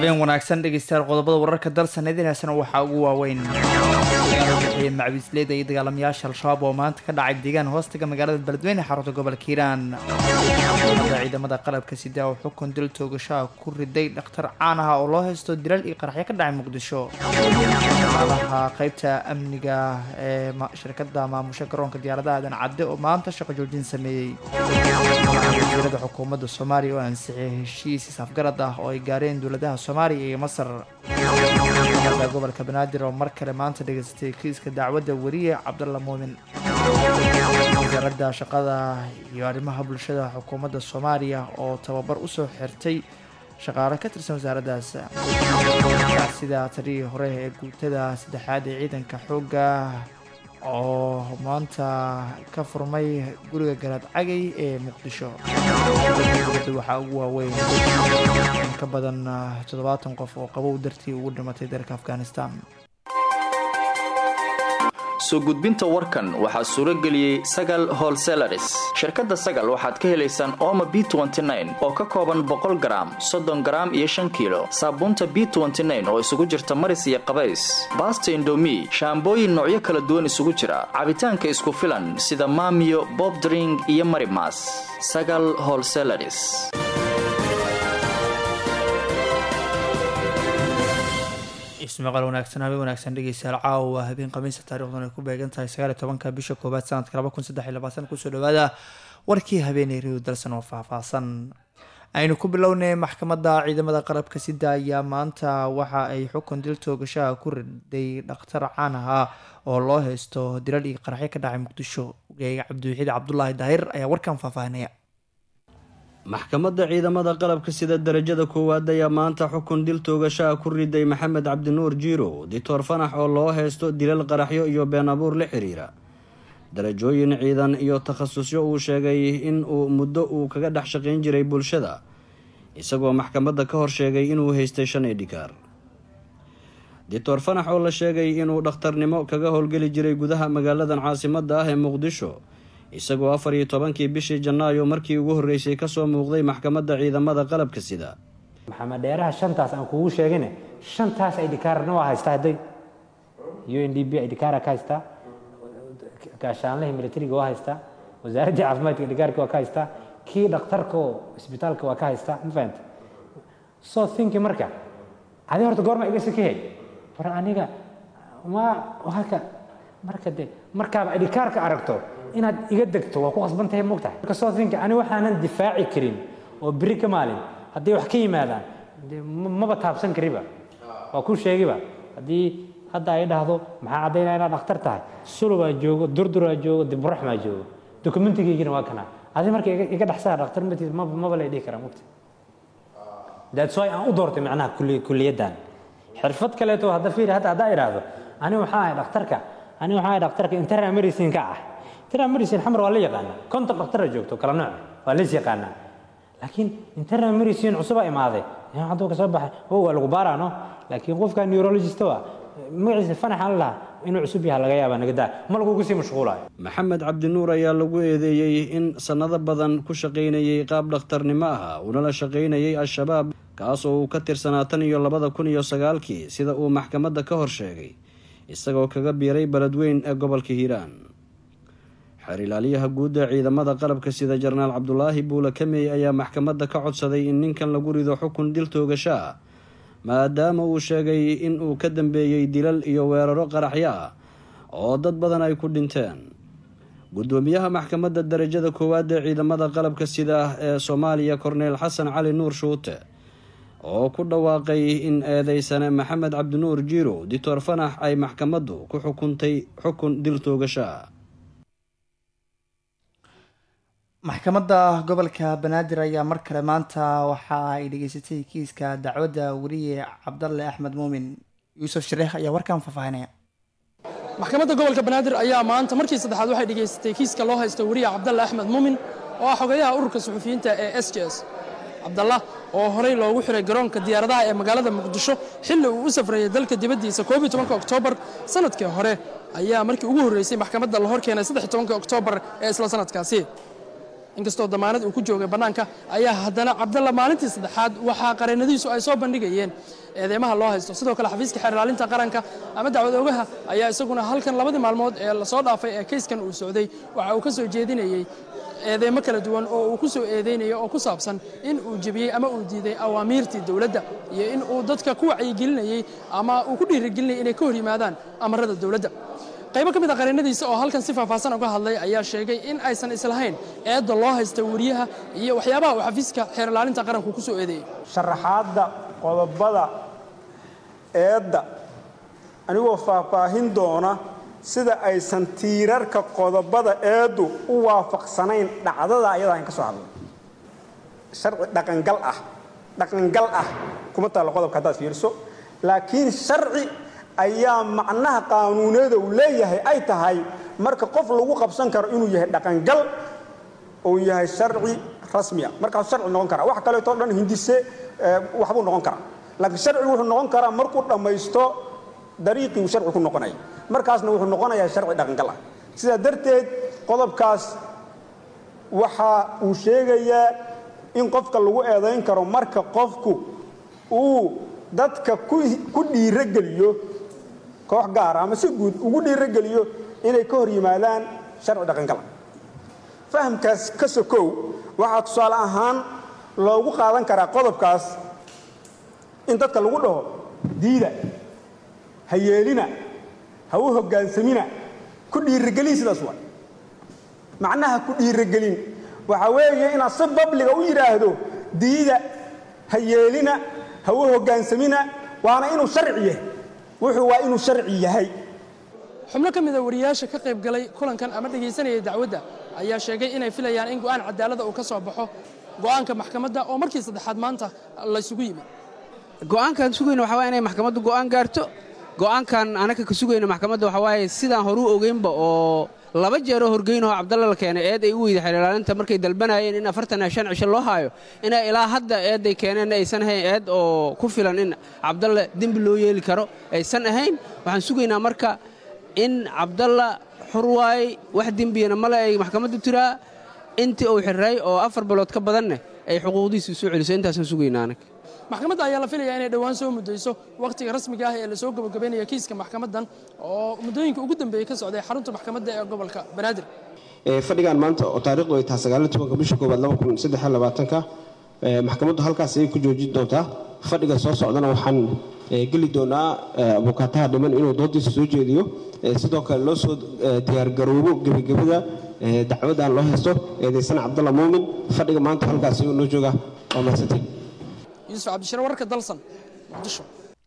habeen wanaagsan dhegeystayaal qodobada wararka dalsan idinaasna waxaa ugu waaweyn bixiyey macwiisleyda iyo dagaalamayaasha al-shabaab oo maanta ka dhacay deegaan hoostaga magaalada beledweyne xarunta gobolka hiiraan da ciidamada qalabka sida oo xukun dil toogashaa ku riday dhakhtar caan ah oo loo haysto dilal iyo qaraxyo ka dhacay muqdisho shaqaalaha qeybta amniga ee shirkada maamusha garoonka diyaaradaha aadan cadde oo maanta shaqo joojin sameeyey wasiirada xukuumadda soomaaliya oo ansixiyay heshiis isafgarad ah oo ay gaareen dowladaha soomaaliya iyo masar da gobolka banaadir oo mar kale maanta dhegeystay kiiska dacwadda weriye cabdalla muumin wasaaradda shaqada iyo arrimaha bulshada xukuumadda soomaaliya oo tababar usoo xirtay shaqaale ka tirsan wasaaraddaas sida taliyii hore ee guutada saddexaad ee ciidanka xoogga oo maanta ka furmay guriga garaad cagay ee muqdisho waxaa ugu waaweyn in ka badan toddobaatan qof oo qabow dartii ugu dhimatay dalka afghanistan soo gudbinta warkan waxaa suuro geliyey sagal holselaris shirkadda sagal waxaad ka helaysaan ooma b oo ka kooban boqol garaam soddon garaam iyo shan kiilo saabuunta b oo isugu jirta maris iyo qabays baasta indomi shaambooyin noocyo kala duwan isugu jira cabitaanka isku filan sida maamiyo bobdring iyo marimas sagal holselaris ismaqal wanaagsan habeen wanaagsan dhegeystayaal caawa habeen khamiista taarikhdan ay ku beegan tahay sagaaliy tobanka bisha koowaad sanadka laba kun saddex iyo labaatan kusoo dhawaada warkii habeenay riw dalsan oo faahfaahsan aynu ku bilownay maxkamadda ciidamada qalabka sida ayaa maanta waxa ay xukun dil toogashaha ku riday dhakhtar caan ahaa oo loo haysto dilal iyo qaraxyo ka dhacay muqdisho ogeega cabdiwaxiid cabdulaahi daahir ayaa warkan faahfaahinaya maxkamadda ciidamada qalabka sida darajada koowaad ayaa maanta xukun dil toogashaha ku riday maxamed cabdinuur jiiro dictor fanax oo loo haysto dilal qaraxyo iyo been abuur la xiriira darajooyin ciidan iyo takhasusyo uu sheegay in uu muddo uu kaga dhex shaqayn jiray bulshada isagoo maxkamadda ka hor sheegay inuu haystay shan edhikaar dictor fanax oo la sheegay inuu dhakhtarnimo kaga howlgeli jiray gudaha magaaladan caasimadda ah ee muqdisho isagoo afar iyo tobankii bishii janaayo markii ugu horreysay kasoo muuqday maxkamadda ciidamada qalabka sida maxamed dheeraha shantaas aan kugu sheegine shantaas idhikaarna waa haystaa hadday u n d b idhikaara ka haystaa gaashaanlihii militariga waa haystaa wasaaraddii caafimaadka idhikaarka waa ka haystaa kii dhakhtarka oo isbitaalka waa ka haystaa ma fahanta so thinki marka adi horta goorma iga sikihey war aniga ma halka marka de markaaba idhikaarka aragto inaad iga degto waa ku qasban tahay mogtahay marka soo think ani waxaanan difaaci karin oo beri ka maalin hadday wax ka yimaadaan maba taabsan kariba waa kuu sheegiba haddii hadda ay dhahdo maxaa caddaynaya inaad dhakhtar tahay sulubaa joogo durduraa joogo diburaxmaa joogo dokumentigaygina waa kana adi marka iga dhexsaa dhakhtar matiis maba lay dhihi karaa mogta that's why aan u doortay macnaha kuliyaddan xirfad kaleeto hadda fiiri hadda haddaa idhaahdo ani waxaa ahay dhakhtarka ani waxaa ahay dhakhtarka internal medicine ka ah internal medicine xamar waa la yaqaanaa konton dhaktara joogto kala nooc waa lays yaqaanaa laakiin internal medicine cusubaa imaaday hadduu ka soo baxay o waa lagu baaraano laakiin qofka neurologist waa magaciisa fanaxaan lahaa inuu cusub yaha laga yaabaa nagadaa ma lagugu sii mashquulayo maxamed cabdinuur ayaa lagu eedeeyey in sannado badan ku shaqaynayay qaab dhakhtarnimo ah uunala shaqaynayay al-shabaab kaas oo uu ka tirsanaa tan iyo labada kun iyo sagaalkii sida uu maxkamadda ka hor sheegay isagoo kaga biiray beledweyn ee gobolka hiiraan xeer ilaaliyaha guud ee ciidamada qalabka sida jenaraal cabdulaahi buula kamey ayaa maxkamadda ka codsaday in ninkan lagu rido xukun dil toogasho ah maadaama uu sheegay in uu ka dambeeyey dilal iyo weeraro qaraxyo ah oo dad badan ay ku dhinteen gudoomiyaha maxkamadda darajada koowaad ee ciidamada qalabka sida ee soomaaliya korneyl xasan cali nuur shuute oo ku dhawaaqay in eedeysane maxamed cabdinuur jiiro dictor fanax ay maxkamaddu ku xukuntay xukun dil toogasho ah maxkamadda gobolka banaadir ayaa mar kale maanta waxa ay dhageysatay kiiska dacwadda weriye cabdalle axmed muumin yuusuf shareekh ayaa warkan faahfaahinaya maxkamadda gobolka banaadir ayaa maanta markii saddexaad waxay dhegaysatay kiiska loo haysto weriye cabdalle axmed muumin oo ah xogayaha ururka suxufiyiinta ee s j s cabdalla oo horey loogu xiray garoonka diyaaradaha ee magaalada muqdisho xilli uu u safrayay dalka dibaddiisa koob iyo tobanka oktoobar sanadkii hore ayaa markii ugu horreysay maxkamadda la hor keenay saddex iyo tobanka oktoobar ee isla sanadkaasi inkastoo damaanad uu ku joogay bannaanka ayaa haddana cabdalla maalintii saddexaad waxaa qareennadiisu ay soo bandhigayeen eedeymaha loo haysto sidoo kale xafiiska xeer ilaalinta qaranka ama dacwad ogaha ayaa isaguna halkan labadii maalmood ee lasoo dhaafay ee kayskan uu socday waxa uu ka soo jeedinayey eedeymo kala duwan oo uu ku soo eedeynayo oo ku saabsan in uu jebiyey ama uu diiday awaamiirtii dowladda iyo in uu dadka ku wacyigelinayey ama uu ku dhiirigelinayay inay ka hor yimaadaan amarada dowladda qaybo ka mid a qareennadiisa oo halkan si faahfaahsan uga hadlay ayaa sheegay in aysan islahayn eedda loo haysta wariyaha iyo waxyaabaha uu xafiiska xeer ilaalinta qaranku ku soo eedeeyey sharaxaadda qodobada eedda anigoo faahfaahin doona sida aysan tiirarka qodobada eeddu u waafaqsanayn dhacdada ayadaa in ka soo hadlay sharci dhaqangal ah dhaqangal ah kuma taallo qodobka haddaad fiiriso laakiin sharci ayaa macnaha qaanuuneeda uu leeyahay ay tahay marka qof lagu qabsan karo inuu yahay dhaqangal uu yahay sharci rasmiya markaasuu sharci noqon karaa wax kaleeto dhan hindise waxbuu noqon karaa laakiin sharcigu wuxuu noqon karaa markuu dhammaysto dariiqii uu sharci ku noqonaya markaasna wuxuu noqonayaa sharci dhaqangal ah sidaa darteed qodobkaas waxa uu sheegayaa in qofka lagu eedayn karo marka qofku uu dadka ku dhiirogeliyo koox gaara ama si guud ugu dhiirogeliyo inay ka hor yimaadaan sharci dhaqangala fahamkaas ka sokow waxaa tusaale ahaan loogu qaadan karaa qodobkaas in dadka lagu dhaho diida ha yeelina ha u hoggaansamina ku dhiirigelin sidaas waa macnaha ku dhiirigelin waxaa weeye inaad si babliga u yidhaahdo diida ha yeelina ha u hoggaansamina waana inuu sharci yahay wuxuu waa inuu sharci yahay xubno ka mida wariyaasha ka qayb galay kulankan ama dhegaysanayay dacwadda ayaa sheegay inay filayaan in go'aan cadaalada uu ka soo baxo go'aanka maxkamadda oo markii saddexaad maanta laysugu yimid go'aankaan sugayna waxaa waye inay maxkamaddu go'aan gaarto go'aankan anaka ka sugayna maxkamadda waxaa waaye sidaan horuu ogeynba oo laba jeeroo horgeynahoo cabdalla la keenay eed ay u weyda xeer ilaalinta markay dalbanayeen in afartan iyo shan cisho loo haayo inay ilaa hadda eedday keeneen aysan ahayn eed oo ku filan in cabdalla dembi loo yeeli karo aysan ahayn waxaan sugaynaa marka in cabdalla xur waay wax dembiyana male ay maxkamaddu tiraa intii uu xirray oo afar bilood ka badanne ay xuquuqdiisa soo celiso intaasaan sugaynaa anaga maxkamadda ayaa la filayaa inay dhowaan soo muddayso wakhtiga rasmiga ah ee lasoo gabagabaynaya kiiska maxkamaddan oo muddooyinka ugu dambeeyey ka socday xarunta maxkamadda ee gobolka banaadir fadhigan maanta oo taariikhdu ay tahay sagaaliyo tobanka bisha koowaad laba kun saddex iyo labaatanka maxkamaddu halkaas ayay ku joojin doontaa fadhiga soo socdana waxaan geli doonaa abukaataha dhiman inuu doodiisa soo jeediyo sidoo kale loo soo diyaargaroobo gebagabada dacwadan loo haysto eedaysan cabdalla muumin fadhiga maanta halkaas ayuu noo jooga waa mahadsantay yuusuf cabdishire wararka dalsan muqdisho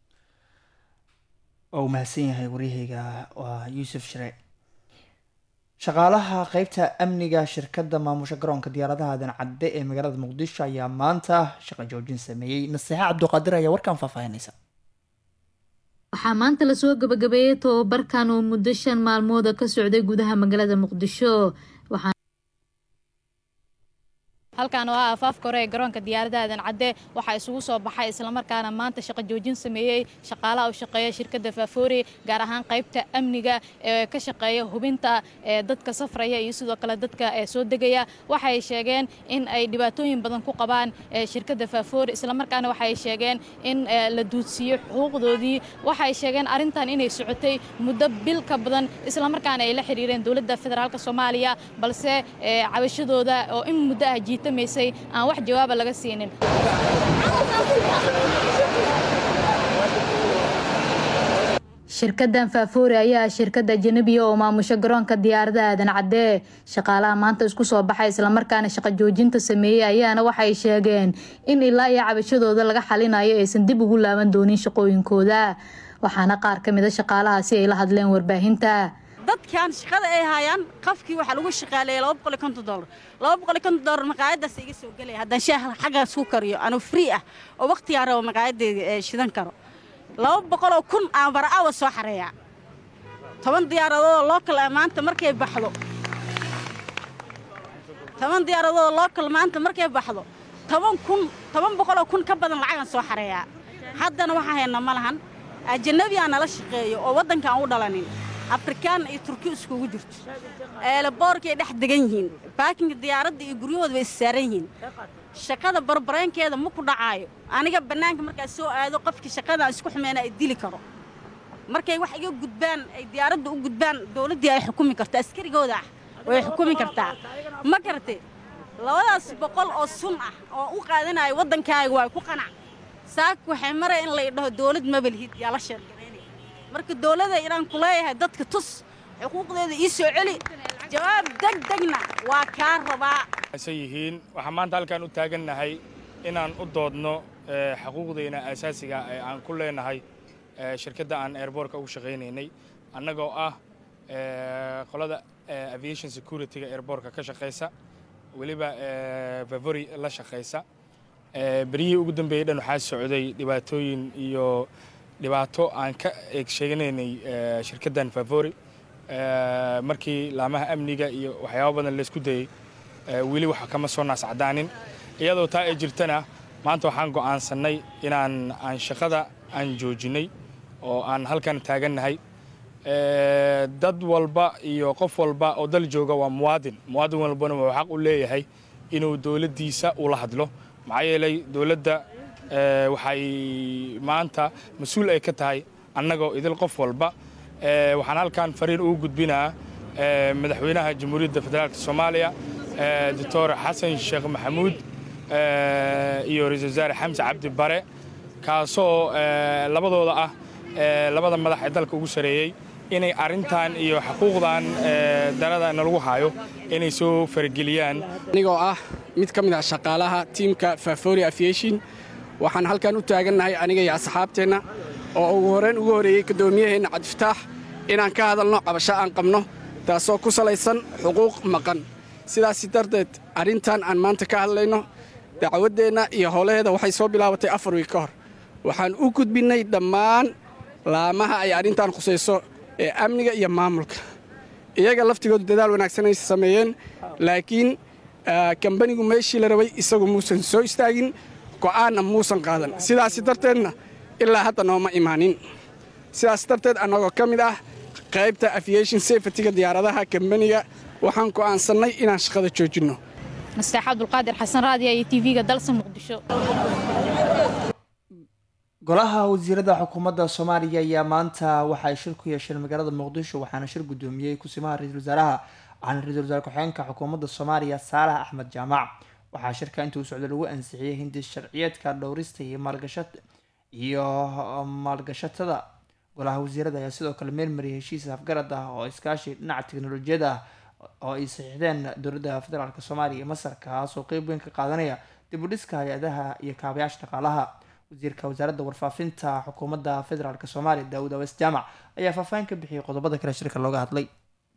waa uu mahadsan yahay waryahayga waa yuusuf shire shaqaalaha qeybta amniga shirkadda maamusha garoonka diyaaradaha aadan cadde ee magaalada muqdisho ayaa maanta shaqo joojin sameeyey nasiixa cabduqaadir ayaa warkan faahfaahinaysa waxaa maanta lasoo gabagabeeyey tobabarkan oo muddo shan maalmooda ka socday gudaha magaalada muqdisho halkan oo ah afaafka hore ee garoonka diyaarada aadan cadde waxaa isugu soo baxay islamarkaana maanta shaqo joojin sameeyey shaqaalaha u shaqeeya shirkadda faafoori gaar ahaan qaybta amniga ee ka shaqeeya hubinta ee dadka safraya iyo sidoo kale dadka ee soo degaya waxay sheegeen in ay dhibaatooyin badan ku qabaan shirkadda faafoori islamarkaana waxay sheegeen in la duudsiiyo xuquuqdoodii waxay sheegeen arrintan inay socotay muddo bil ka badan islamarkaana ay la xiriireen dowladda federaalk soomaaliya balse cabashadooda oo in muddo ah jiita aan wax jawaaba laga siinin shirkadan faafoori ayaa shirkada ajanabiya oo maamusho garoonka diyaarada aadan cadde shaqaalaha maanta isku soo baxay islamarkaana shaqo joojinta sameeyey ayaana waxay sheegeen in ilaa iyo cabashadooda laga xalinayo aysan dib ugu laaban doonin shaqooyinkooda waxaana qaar ka mida shaqaalahaasi ay la hadleen warbaahinta dadkan shaqada ay hayaan qafkii waxaa lagu shaqaaleeyay laba boqol iyo konton dollar laba boqol iyo konton dollar maqaayadaas iga soo gelaya haddaan shaaha xaggaas ku kariyo anuu free ah oo waqtigaan rabo maqaayaddeeda shidan karo laba boqoloo kun aan bara'awa soo xareeyaa toban diyaaradoodoo lookal ah maanta markay baxdo toban diyaaradoodoo lookal maanta markay baxdo toban kun toban boqoloo kun ka badan lacagaan soo xareeyaa haddana waxaan haynaa ma lahan ajanabi aan nala shaqeeyo oo waddanka aan u dhalanin afrikaan iyo turki iskugu jirto eelaboorkay dhex degan yihiin baakinka diyaaradda iyo guryahooda way issaaran yihiin shaqada barbareenkeeda ma ku dhacaayo aniga bannaanka markaa soo aado qofkii shaqadan isku xumeyna ay dili karo markay wax iga gudbaan ay diyaaradda u gudbaan dowladdii ay xukumi karto askarigooda ah way xukumi kartaa ma garatay labadaas boqol oo sun ah oo u qaadanayo waddankaaga waa ku qanac saaka waxay maraya in lay dhaho dowlad mabalhid yaa la sheergaraynaya marka dowladda inaan ku leeyahay dadka tus xuquuqdeeda ii soo celi jawaab deg degna waa kaa rabaa yihiin waxaan maanta halkaan u taagannahay inaan u doodno xuquuqdeyna asaasiga ee aan ku leenahay shirkadda aan airboortka ugu shaqaynaynay annagoo ah qolada aviation security-ga airboortka ka shaqaysa weliba vavory la shaqaysa beryihii ugu dambeeyey dhan waxaa socday dhibaatooyin iyo dhibaato aan ka eeg sheeganaynay shirkaddan vavory markii laamaha amniga iyo waxyaabo badan laysku dayey weli wax kama soo naascadaanin iyadoo taa ay jirtana maanta waxaan go'aansannay inaan aan shaqada aan joojinnay oo aan halkan taagannahay dad walba iyo qof walba oo dal jooga waa muwaadin muwaadin walbana wuxuu xaq u leeyahay inuu dowladdiisa ula hadlo maxaa yeelay dowladda waxay maanta mas-uul ay ka tahay annagoo idil qof walba waxaan halkan fariin ugu gudbinaa madaxweynaha jamhuuriyadda federaalk soomaaliya doctor xasan sheekh maxamuud iyo ra-isul wasaare xamse cabdi bare kaasoo labadooda ah labada madax ee dalka ugu sareeyey inay arrintan iyo xuquuqdan darada nalagu hayo inay soo farageliyaan anigoo ah mid ka mid ah shaqaalaha tiimka fafori aviation waxaan halkan u taagannahay aniga iyo asxaabteenna oo ugu horrayn ugu horreeyey gudoomiyaheenna cabdifataax inaan ka hadalno cabasho aan qabno taasoo ku salaysan xuquuq maqan sidaasi darteed arrintan aan maanta ka hadlayno dacwaddeenna iyo howlaheeda waxay soo bilaabatay afar wiig ka hor waxaan u gudbinnay dhammaan laamaha ay arrintan khusayso ee amniga iyo maamulka iyaga laftigoodu dadaal wanaagsan ay sameeyeen laakiin kambanigu meeshii la rabay isagu muusan soo istaagin go'aanna muusan qaadan sidaasi darteedna ilaa hadda nooma imaanin sidaas darteed annagoo ka mid ah qaybta aviation safetyga diyaaradaha kambaniga waxaan go'aansannay inaan shaqada joojinno nasteex cabdulqaadir xasan raadiya iyo tv-ga dalsa muqdisho golaha wasiirada xukuumadda soomaaliya ayaa maanta waxa ay shir ku yeesheen magaalada muqdisho waxaana shir guddoomiyey kusimaha ra-iisul wasaaraha waxaana ra-isul wasaare ku-xigeenka xukuumadda soomaaliya saalax axmed jaamac waxaa shirka inta uu socda lagu ansixiyey hindi sharciyeedka dhowrista iyo maalgasha iyo maalgashatada golaha wasiirada ayaa sidoo kale meelmariyay heshiis afgarad ah oo iskaashi dhinaca teknolojiyada ah oo ay saxiixdeen dowladda federaalk soomaaliya iyo masar kaas oo qeyb weyn ka qaadanaya dib u dhiska hay-adaha iyo kaabayaasha dhaqaalaha wasiirka wasaaradda warfaafinta xukuumadda federaalk soomaaliya daawud awees jaamac ayaa faahfaahin ka bixiyay qodobada kale shirka looga hadlay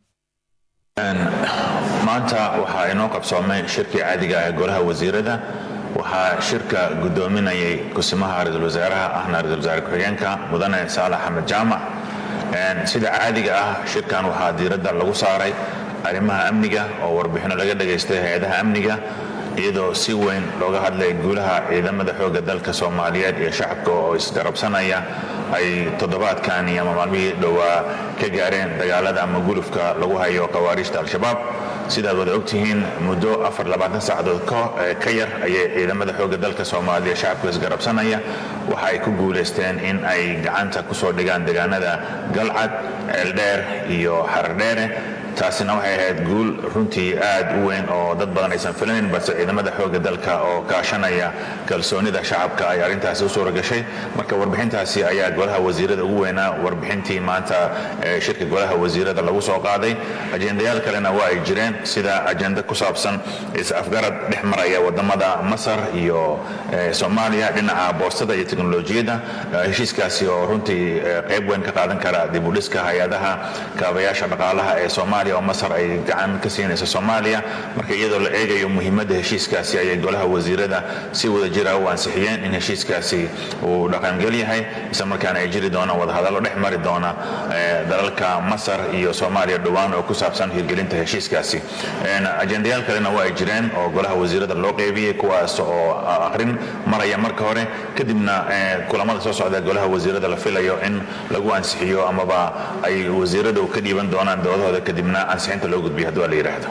maanta waxaa inoo qabsoomay shirkii caadiga ee golaha wasiirada waxaa shirka guddoominayay kusimaha ra-iisul wasaaraha ahna ra-isul wasaare ku-xigeenka mudane saalax axmed jaamac sida caadiga ah shirkan waxaa diiradda lagu saaray arrimaha amniga oo warbixino laga dhagaystay hay-adaha amniga iyadoo si weyn looga hadlay guulaha ciidamada xoogga dalka soomaaliyeed iyo shacabka oo isgarabsanaya ay toddobaadkani ama maalmihii dhowaa ka gaareen dagaalada ama gulufka lagu hayo khawaariijta al-shabaab sidaad wada ogtihiin muddo saacadood ka yar ayay ciidamada xoogga dalka soomaaliya shacabka isgarabsanaya waxa ay ku guulaysteen in ay gacanta kusoo dhigaan deegaanada galcad ceeldheer iyo xarardheere taasina waxay ahayd guul runtii aad u weyn oo dad badan aysan filanin balse ciidamada xoogga dalka oo kaashanaya kalsoonida shacabka ay arrintaasi u suura gashay marka warbixintaasi ayaa golaha wasiirada ugu weynaa warbixintii maanta shirka golaha wasiirada lagu soo qaaday ajendayaal kalena waa ay jireen sida ajenda ku saabsan is-afgarad dhex maraya wadamada masar iyo soomaaliya dhinaca boostada iyo teknolojiyadda heshiiskaasi oo runtii qayb weyn ka qaadan kara dib u dhiska hay-adaha kaabayaasha dhaqaalaha ee soomaaliya soomaaliya oo masar ay gacan ka siinayso soomaaliya marka iyadoo la eegayo muhiimadda heshiiskaasi ayay golaha wasiirada si wada jira u ansixiyeen in heshiiskaasi uu dhaqangel yahay isla markaana ay jiri doonaan wadahadallo dhex mari doona dalalka masar iyo soomaaliya dhowaan oo ku saabsan hirgelinta heshiiskaasi ajendayaal kalena waa ay jireen oo golaha wasiirada loo qeybiyey kuwaas oo aqrin maraya marka hore kadibna kulamada soo socda golaha wasiirada la filayo in lagu ansixiyo amaba ay wasiiradu ka dhiiban doonaan doodahooda kadibna ansixinta loo gudbiyo haddii waa la yidhaahdo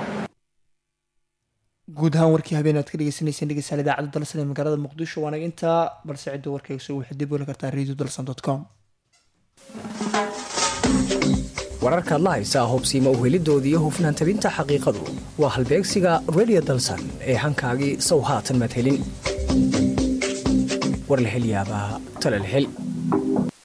guud ahaan warkii habeen aad ka dhegeysaneyseen dhegeystayaal idaacadda dalsan ee magaalada muqdisho waana intaa balse cidda warkayga soo waxaad dib u heli kartaa radio dalsan com wararkaad la haysaa hubsiima uhelidoodii hufnaan tabinta xaqiiqadu waa halbeegsiga radio dalsan ee hankaagii sow haatan maad helin war la hel yaabaa tale la hel